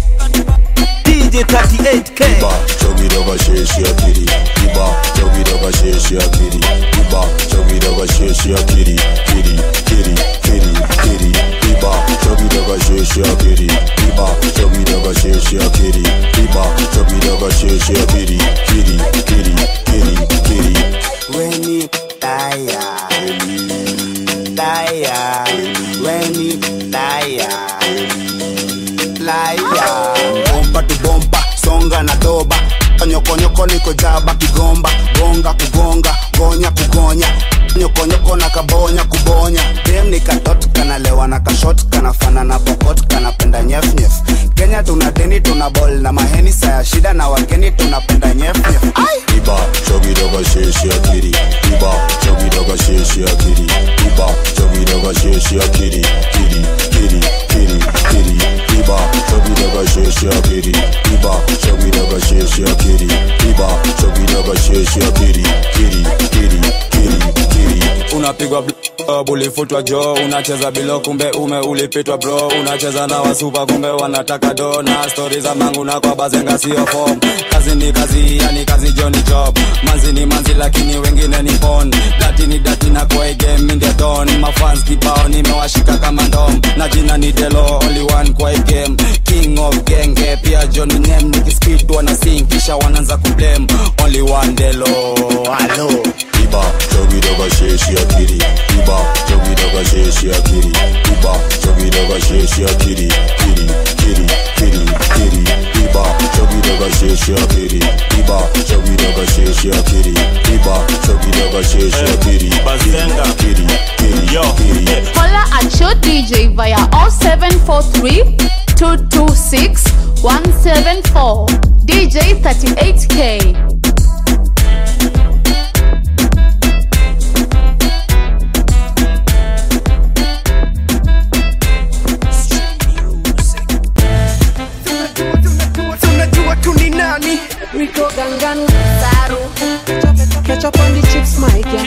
DJ 38K Iba, chogi doga sheshi akiri Iba, chogi doga sheshi akiri Iba, chogi doga sheshi akiri Kiri, kiri, kiri, kiri Iba, chogi doga sheshi akiri Iba, chogi doga sheshi akiri Iba, chogi doga sheshi akiri Kiri, kiri, kiri, kiri Weni taya Taya Weni taya Laya Bomba tu bomba Songa na doba Nyokonyoko niko jaba kigomba Gonga kugonga Gonya kugonya Nyokonyoko na kabonya kubonya Dem ni katot kanalewa na kashot Kanafana na pokot kanapenda nyef nyef Kenya tuna deni tuna bol na maheni Saya shida na wageni tunapenda nyef nyef Iba, chogi doga sheshi akiri Iba, chogi doga sheshi akiri Iba, chogi doga sheshi akiri Kiri, kiri, kiri, kiri Iba, chogi doga sheshi akiri Iba, chogi doga sheshi akiri Iba, chogi doga sheshi akiri Kiri, kiri, kiri, kiri unapigwa bl- ulifutwa jo unacheza bilo kumbe ume ulipitwa bro unacheza na wasupa kumbe wanataka do na stori za mangu na kwa bazenga sio fom kazi ni kazi yani kazi jo ni job manzi ni manzi lakini wengine ni pon dati ni dati na kwa hii game mi ndio don mafans kibao nimewashika kama ndom na jina ni delo only one kwa hii game king of genge pia john name nikiskit wana sing kisha wanaanza kublame only one delo halo Iba, chogi sheshi akiri iba chogi doga sheshi akiri iba chogi doga sheshi akiri kiri kiri kiri kiri iba chogi doga sheshi akiri iba chogi doga sheshi akiri iba chogi doga sheshi akiri Bazenga. kiri kiri kiri kiri Holla at your DJ via 0743 226 174. DJ 38K. tunajua tu ni nani Rico Gangan Saru Ketchup on the chips my girl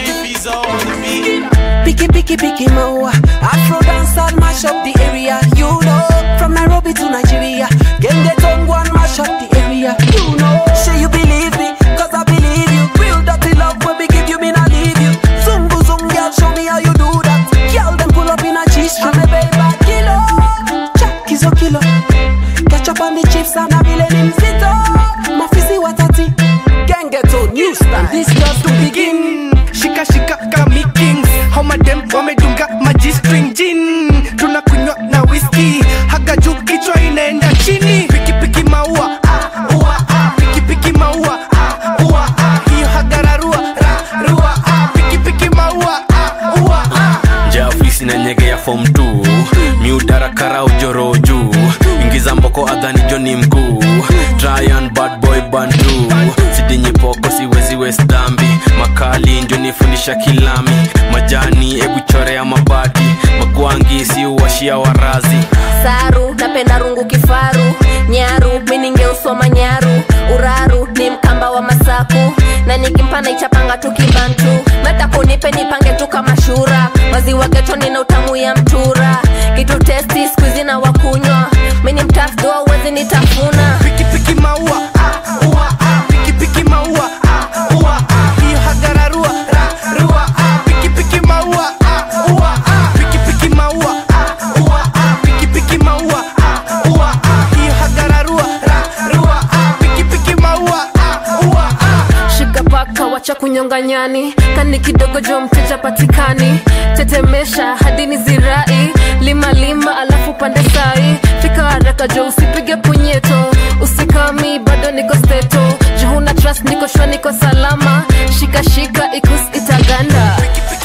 Picky picky picky maua Afro dance and mash up the area You know From Nairobi to Nigeria Gang get on one mash up the area You know Say you believe me Cause I believe you Real dirty love when we give you me not leave you Zungu zung girl show me how you do that Girl them pull up in a G-string I'm a baby kilo Jack is a kilo Ketchup on the chips and a vile ni mzito Mafisi watati Gang get on new style This just to begin shika shika kami kings homadem wamedunga maji string gin tunakunywa na whisky haga juu kichwa inaenda chini piki piki maua ah, ua, ah, piki piki maua ah, ua, ah, hiyo hagararua ra, rua ah, piki piki maua ah, ua, ah. nja ofisi na nyege ya fom t miudarakara ujoro juu ingiza mboko adhani joni mkuu tryan bad boy bandu sidinyipoko siwezi wesdambi makali njonifundisha kilami majani ebu chorea mabati magwangi siuwashia warazi saru napenda rungu kifaru nyaru miningeusoma nyaru uraru ni mkamba wa masaku na nikimpa naichapanga tu kibantu metakunipe nipange tu kama shura maziwa getoni na utamu ya mtura kitu testi skuizi na wakunywa mini mtafdoa uwezi nitafuna piki piki maua ah, ua, ah, piki piki maua ah, ua, ah, hiyo hagararua ra, rua ah, piki piki maua ah, ua, ah, piki piki maua ah, ua, ah, piki piki maua ah, ua, ah, hiyo hagararua ra, rua ah, piki piki maua ah, ua, ah. shika paka wacha kunyonga nyani kani kidogo jo mteja patikani tetemesha hadi ni zirai lima lima alafu pande sai fika haraka jo usipige punyeto usikami bado niko steto juhuna trust niko shwa niko salama shika shika ikus itaganda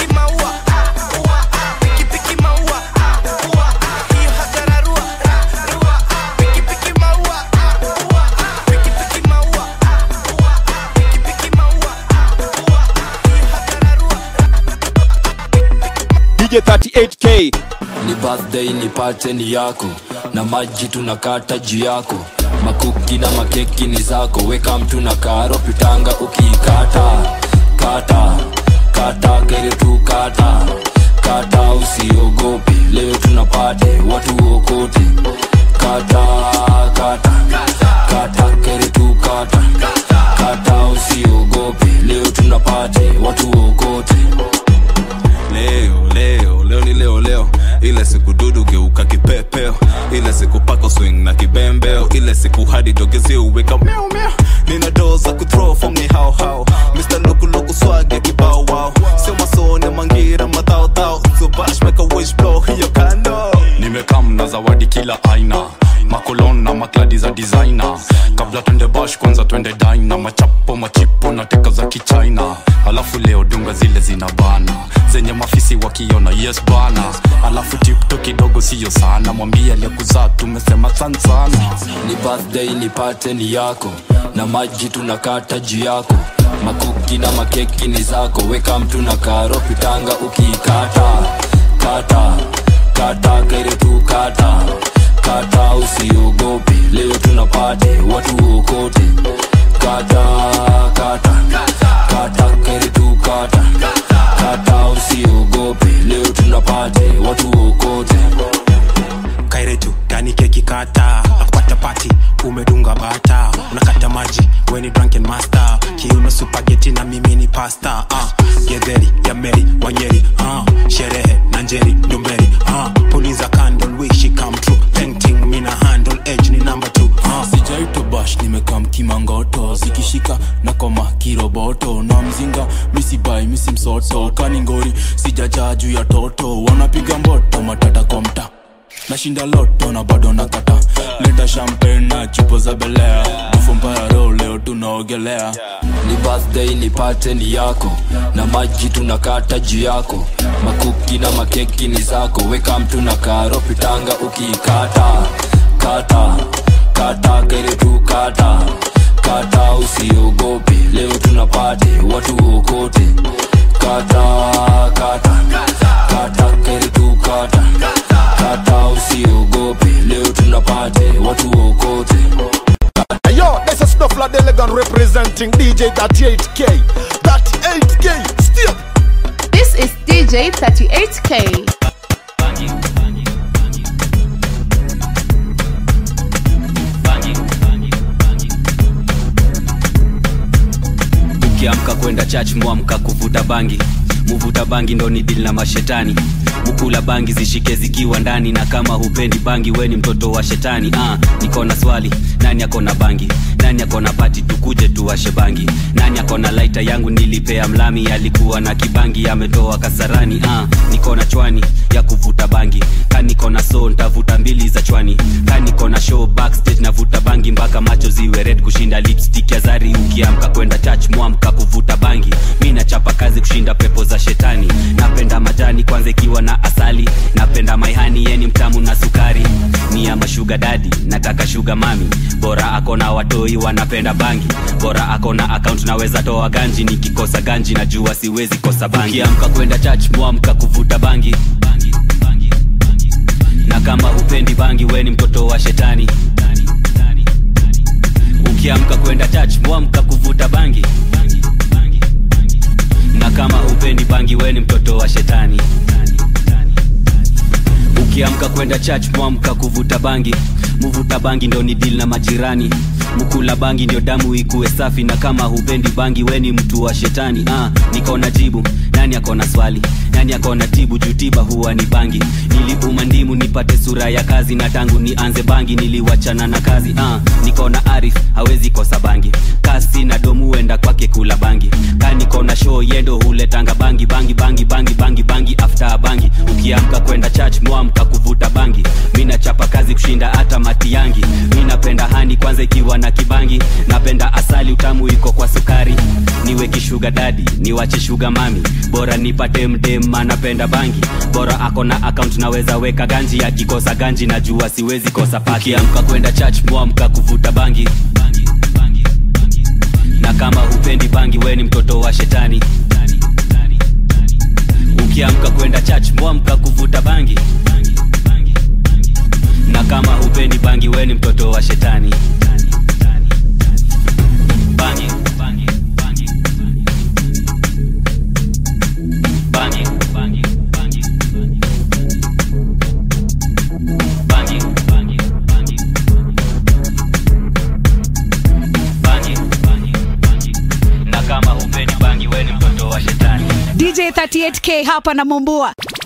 DJ 38K ni birthday ni pateni yako na maji tunakata juu yako makuki na makeki ni zako weka mtu na karo pitanga ukiikata kata kata kere tu kata kata usiogope leo tunapate watu okote kata kata kata kere tu kata kata usiogope leo tunapate watu okote leo leo leo ni leo leo ile siku dudu geuka kipepeo ile siku pako swing na kibembeo ile siku hadi dogezi uweka meow meow nina doo za kuthrow form ni hao hao Mr. Loku Loku swag ya kibao wow sio masone mangira madhao dhao so bash make a wish blow hiyo kando nimekam na zawadi kila aina makolon na makladi za designer kabla twende bash kwanza twende dina machapo machipo na teka za kichina alafu leo dunga zile zina bana zenye mafisi wakiona yes bana alafu tipto kidogo siyo sana mwambie aliyekuzaa tumesema san sana ni birthday ni pateni yako na maji tunakata juu yako makuki na makeki ni zako weka mtu na karo pitanga ukiikata kata kata kere tu kata kata usiogope leo tunapate watu okote kata kata kata kere tu kata kata usiogope leo tunapate watu okote kairetu gani keki kata nakupata pati umedunga bata unakata maji weni drunken master kiuno supageti na mimi ni pasta uh, gedheri ya meri wanyeri uh, sherehe na njeri ndumberi uh, puliza candle wish it come true painting mina handle edge ni number two uh. sijaito bash nimekam kimangoto zikishika na koma kiroboto na mzinga misibai misimsoto kaningori sijajaa juu ya toto wanapiga mboto matata kwa mta nashinda loto na bado nakata leta champagne na chupo za belea bufompayaro leo tunaogelea ni birthday nipate ni yako na maji tunakata juu yako makuki na makeki ni zako weka mtu na karo pitanga ukiikata kata kata kere tu kata kata usiogope leo tunapate watu okote kata kata kata kere tu kata kata usiogope leo tunapate watu okote Hey, Yo, this is Snuffler Delegan representing DJ 38K. 38K, still. This is DJ 38K. ukiamka kwenda church mwamka kuvuta bangi muvuta bangi ndo ni dili na mashetani mukula bangi zishike zikiwa ndani na kama hupendi bangi we ni mtoto wa shetani ah, niko na swali nani akona bangi nani akona pati tukuje tuwashe bangi nani akona laita yangu nilipea mlami alikuwa na kibangi ametoa kasarani ah, niko na chwani ya kuvuta bangi ka niko na so ntavuta mbili za chwani ka niko na show backstage navuta bangi mpaka macho ziwe red kushinda lipstick ya zari ukiamka kwenda church mwamka kuvuta bangi mi nachapa kazi kushinda pepo za shetani napenda majani kwanza ikiwa na asali napenda maihani yeni mtamu na sukari ni ama shuga dadi nataka shuga mami bora akona watoi wanapenda bangi bora akona akaunt naweza toa ganji nikikosa ganji najua siwezi kosa bangi ukiamka kwenda church mwamka kuvuta bangi na kama hupendi bangi we ni mtoto wa shetani ukiamka kwenda church mwamka kuvuta bangi na kama hupendi bangi we ni mtoto wa shetani ukiamka kwenda church mwamka kuvuta bangi muvuta bangi ndo ni dil na majirani mukula bangi ndio damu ikuwe safi na kama hupendi bangi we ni mtu wa shetani ah, niko na jibu nani akona swali nani akona tibu jutiba huwa ni bangi niliuma ndimu nipate sura ya kazi na tangu nianze bangi niliwachana na kazi ah, niko na arif hawezi kosa bangi kasi na domu huenda kwake kula bangi ka niko na show yendo huletanga bangi bangi bangi bangi bangi bangi after bangi ukiamka kwenda church mwamka kuvuta bangi mi nachapa kazi kushinda hata mati yangi mi napenda hani kwanza ikiwa na kibangi napenda asali utamu iko kwa sukari niwe kishuga dadi niwache shuga mami bora nipate mdem anapenda bangi bora ako na akaunt naweza weka ganji akikosa ganji najua siwezi kosa paki amka kwenda church mwamka kuvuta bangi na kama hupendi bangi we ni mtoto wa shetani ukiamka kwenda church mwamka kuvuta bangi na kama hupendi bangi we ni mtoto wa shetani bangi bangi bangi bangi bangi bangi bangi bangi bangi bangi bangi bangi na kama hupendi bangi we ni mtoto wa shetani dj 38k hapa na mumbua